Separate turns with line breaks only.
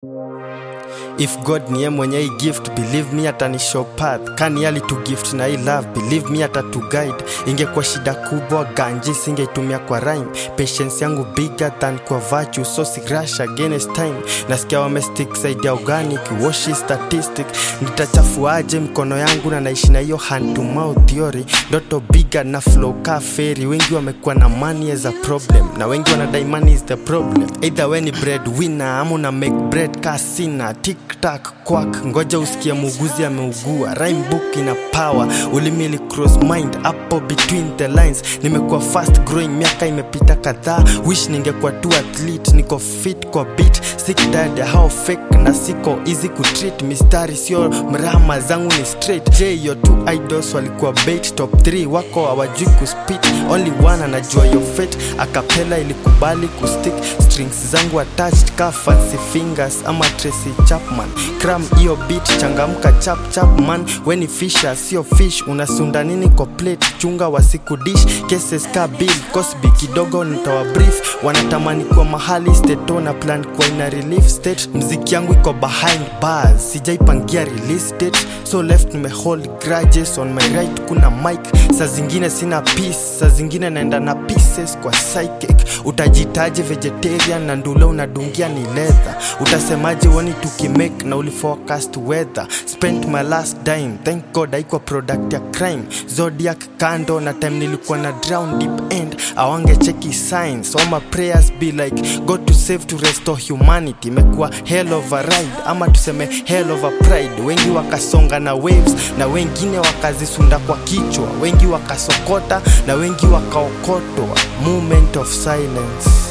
if god niye mwenye hii gift believe me atanishow path kani ali to gift na hii love believe me atatu guide ingekuwa shida kubwa ganji singeitumia kwa rhyme patience yangu bigger than kwa virtue so si rush against time nasikia wamestick side ya organic washi statistic nitachafuaje mkono yangu na naishi na hiyo hand to mouth theory ndoto bigger na flow ka feri wengi wamekuwa na money as a problem na wengi wanadai money is the problem either we ni bread winner ama una make bread ka sina tiktak kwak ngoja usikie muuguzi ameugua rhyme book ina power ulimili cross mind hapo between the lines nimekuwa fast growing miaka imepita kadhaa wish ningekuwa tu athlete niko fit kwa beat sick dad ya how fake na siko easy kutreat mistari sio mrama zangu ni straight j yo two idols walikuwa bait top 3 wako hawajui kuspit only one anajua yo fate akapela ilikubali kustick strings zangu attached ka fancy fingers ama tracy chapman cram hiyo beat changamka chap chap man weni fisha sio fish unasunda nini kwa plate chunga wasiku dish cases ka bill cosby kidogo nitawa brief wanatamani kwa mahali steto na plan kwa ina relief state mziki yangu iko behind bars sijaipangia release date so left nimehold grudges on my right kuna mic saa zingine sina peace saa zingine naenda na pieces kwa psychic utajitaje vegetarian na ndule unadungia ni leather utasemaje woni tukimake na uliforecast weather spent my last dime thank god haikuwa product ya crime zodiac kando na time nilikuwa na drown deep end awange cheki signs all my prayers be like god to save to restore humanity imekuwa hell of a ride ama tuseme hell of a pride wengi wakasonga na waves na wengine wakazisunda kwa kichwa wengi wakasokota na wengi wakaokotwa moment of silence